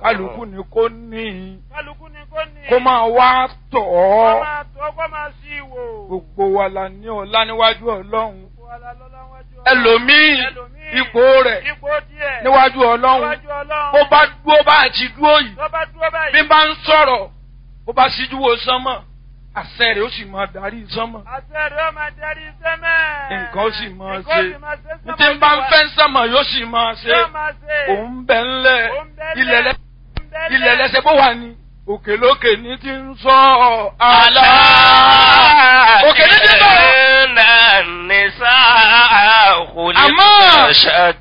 kálukú ni kò ní kálukú ni kò ní. kó máa wá tọ̀ kó ọ́ máa tó kó máa sí ìwò. gbogbo wa la ní ọlá níwájú ọlọ́run Gbogbo wa la lọ́lá wájú Ọlọ́run. ẹlòmíì Ẹlòmíì, ipò rẹ̀ ipò díẹ̀. níwájú ọlọ́run níwájú Ọlọ́run. ó bá dúró bá àti dúró yìí tó bá dúró báyìí. bí bá ń sọ̀rọ̀ ó bá síjú wo sánmọ̀ àṣẹ rẹ̀ ó sì máa darí sánmọ̀ àṣẹ rẹ̀ ó máa darí sẹ́mẹ̀. nǹkan ó sì máa Nǹkan ó ṣe sì máa ṣe ní tí ń bá ń fẹ́ sánmọ̀ yóò sì máa ṣe Yóò máa ṣe. òun bẹ̀ ńlẹ̀ Òun bẹ ńlẹ̀. ilẹ̀ lẹ́ Òun bẹ ilẹ̀ ńlẹ̀. lẹ́sẹ̀ bó wà ní òkè lókè ní ti ń sọ àlá òkè ní ti bọ̀ Inna nisa Àmọ́- khuliqna